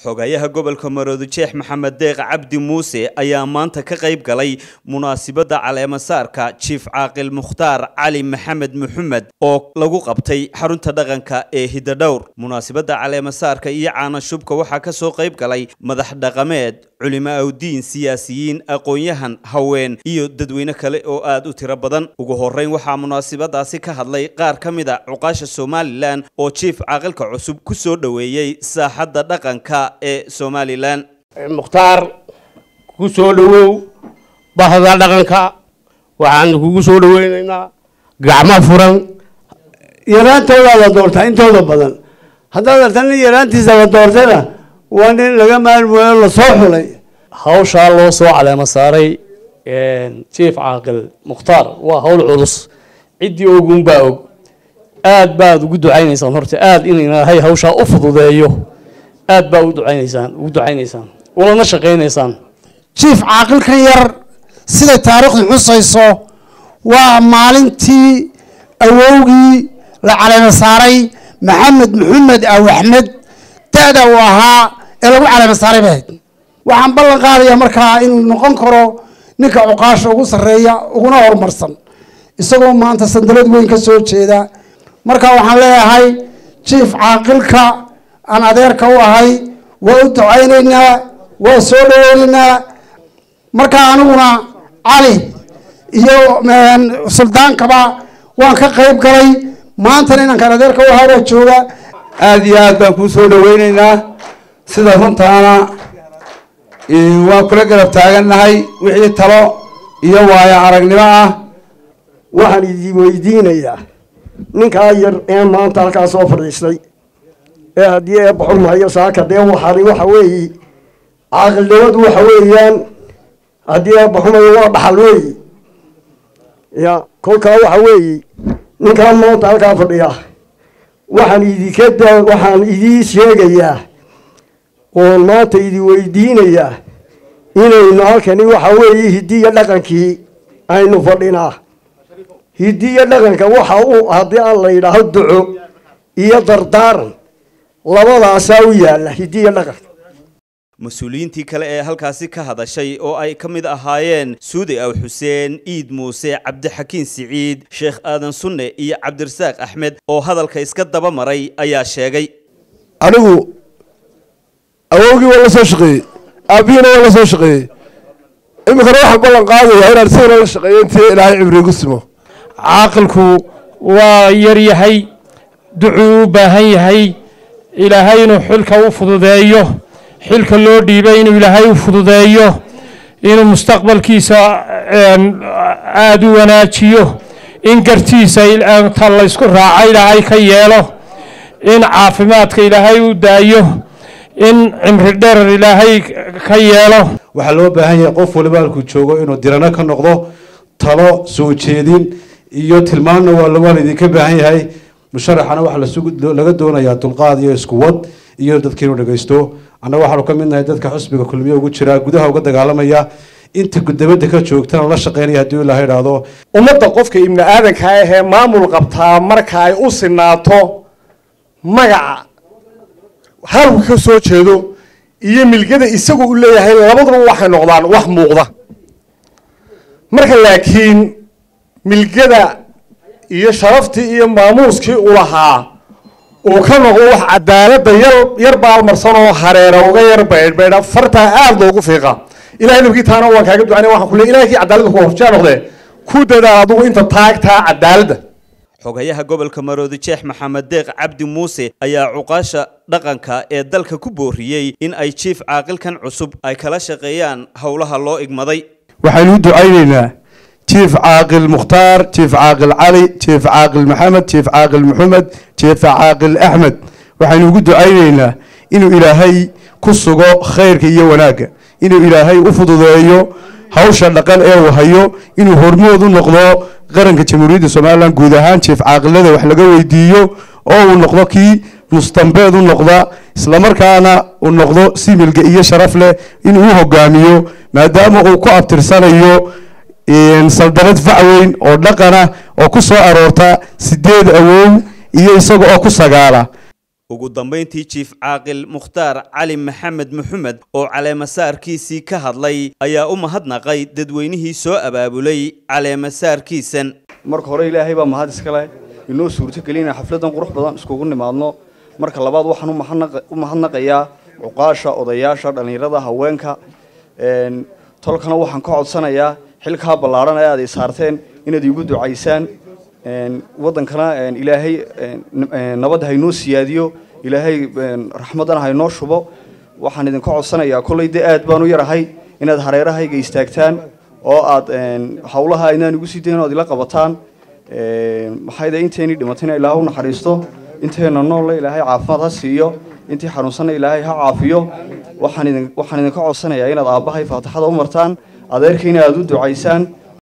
xogayaha gobolka maroodijeex maxamed deeq cabdi muuse ayaa maanta ka qayb galay munaasibadda caleemasaarka jiif caaqil mukhtaar cali maxamed maxamed oo lagu qabtay xarunta dhaqanka ee hidadhowr munaasibadda caleemasaarka iyo caanashubka waxaa ka soo qayb galay madax dhaqameed culimo awdiin siyaasiyiin aqoon-yahan haween iyo dadweyne kale oo aad u tiro badan ugu horeyn waxaa munaasibadaasi ka hadlay qaar ka mid a cuqaasha somalilan oo jiif caaqilka cusub ku soo dhoweeyey saaxadda dhaqanka ee somalilan mukhtaar ku soo dhowow bahda dhaqanka waxaan kugu soo dhoweynaynaa gacmo furan yaraantoodaa la doortaa intooda badan haddaad arta nin yaraantiisa la doortayna waa nin laga maalmooyo lasoo xulay hawshaa loo soo caleemo saaray jief caaqil mukhtaar waa hawl culus ciddii ogun baa og aad baad ugu ducaynaysaan horta aad in ilaahay hawshaa u fududeeyo aad baa u ducaynaysaan ugu ducaynaysaan ulana shaqaynaysaan jiif caaqilkan yar siday taariikhdu xusayso waa maalintii awowgii la caleemo saaray maxamed maxamed aw axmed da-da uu ahaa ee lagu caleemo saaray bahayd waxaan ballan qaadayaa markaa inuu noqon karo ninka cuqaasha ugu sarreeya uguna horumarsan isagoo maanta sandalad weyn ka soo jeeda marka waxaan leeyahay jiif caaqilka aan adeerka u ahay waa u ducaynaynaa waa soo dhaweynaynaa marka aniguna cali iyo suldaankaba waan ka qayb galay maantana inankaan adeerka u ahaa baa jooga aada iyo aad baan kuu soo dhaweynaynaa sida runtaana waan kula garab taagannahay wixii talo iyo waayo aragnimo ah waxaan idi weydiinayaa ninkaa yar ee maanta halkaa soo fadhiistay ee haddii ee baxurmahayo saaka dee waxani waxa weeyi caaqilnimadu waxa weeyaan haddii ee baxumayo waa dhaxal weeyi ya kolkaa waxa weeyi ninkaa maanta halkaa fadhiya waxaan idinka da waxaan idii sheegayaa oon maanta idi weydiinayaa inaynu halkani waxa weeye hidiya dhaqankii aynu fadhinaa hidiya dhaqanka waxa uu haddii aan la yidhaaho duco iyo dardaaran labadaasaa u yaalla hidiya dhaqanka mas-uuliyiintii kale ee halkaasi ka hadashay oo ay ka mid ahaayeen suudi aw xuseen iid muuse cabdixakiin siciid sheekh aadan sunne iyo cabdirasaaq axmed oo hadalka iska daba maray ayaa sheegay anigu awowgii waa la soo shaqeeyey aabihiina waa la soo shaqeeyey iminkana waxaan ballan qaadayaa inaan isagana la shaqeeyo intii ilaahay cibriigu simo caaqilku waa yar yahay ducuu u baahan yahay ilaahay inuu xilka u fududeeyo xilka loo dhiibay inuu ilaahay u fududeeyo inuu mustaqbalkiisa aada u wanaajiyo in gartiisa ta laysku raaca ilaahay ka yeelo in caafimaadka ilaahay u daayo in cimri dherer ilaahay ka yeelo waxaa loo baahan yahay qof waliba halkuu joogo inuu dirano ka noqdo talo soo jeedin iyo tilmaamna waa laydinka baahan yahay musharaxana waxaa laga doonayaa dulqaad iyo iskuwad iyo dadka inuu dhegaysto annaga waxaanu ka midnahay dadka xusbiga kulmiye ugu jira gudaha uga dagaalamaya inta gudabada ka joogtana la shaqeynaya haddii ilaha idhaahdo ummadda qofka ibni aadanka ahee maamul qabtaa marka ay u sinaato magaca halku ka soo jeedo iyo milgada isagu u leeyahay labaduba waxay noqdaan wax muuqda marka laakiin milgada iyo sharaftii iyo maamuuskii u lahaa uu ka noqdo wax cadaaladda yar yar baalmarsan oo hareera uga yar baydhbaydha fartaa aada loogu fiiqa ilahay nabkii taana waan kaaga ducanay waxaan ku leey ilahay kii cadaaladda ku horjaa noqdee ku dadaal adugu inta taagtaa cadaaladda xogayaha gobolka maroodijeex maxamed deeq cabdi muuse ayaa cuqaasha dhaqanka ee dalka ku booriyey in ay jiif caaqilkan cusub ay kala shaqeeyaan howlaha loo igmaday waxaynu u ducaynaynaa jief caaqil mukhtaar jief caaqil cali jief caaqil maxamed jief caaqil maxamed jief caaqil axmed waxaynu ugu ducaynaynaa inuu ilaahay ku sugo khayrka iyo wanaagga inuu ilaahay u fududeeyo hawsha dhaqan ee uu hayo inuu hormood u noqdo qaranka jamhuuriyadda somalilan guud ahaan jief caaqilada wax laga weydiiyo oo uu noqdo kii mustambeed u noqda islamarkaana uu noqdo similga iyo sharaf leh inuu u hogaamiyo maadaama uu ku abtirsanayo saldamad facweyn oo dhaqana oo ku soo aroorta sideed awow iyo isaga oo ku sagaala ugu dambayntii jiif caaqil mukhtaar cali maxamed maxamed oo caleemasaarkiisii ka hadlay ayaa u mahadnaqay dadweynihii soo abaabulay caleemasaarkiisan marka hore ilaahay baa mahad iskale inoo suurtogeliya inaan xafladan qurux badan iskugu nimaadno marka labaad waxaan u mahadnaqayaa cuqaasha odayaasha dhallinyarada haweenka tolkana waxaan ka codsanayaa xilkaa ballaadhan ee aad i saarteen inaad iigu ducaysaan waddankana ilaahay nabadda haynoo siyaadiyo ilaahay raxmaddana haynoo shubo waxaan idinka codsanayaa kollay dee aad baan u yarahay inaad hareerahayga istaagtaan oo aad hawlaha inaan igu sii dayn o ad ila qabataan maxayde inteenii dhimatayna ilaah u naxariisto inteena noolle ilaahay caafimaad ha siiyo intii xanuunsanna ilaahay ha caafiyo waxaan idinka codsanayaa inaad aabbahay faatixada u martaan adeerkayna aad u ducaysaan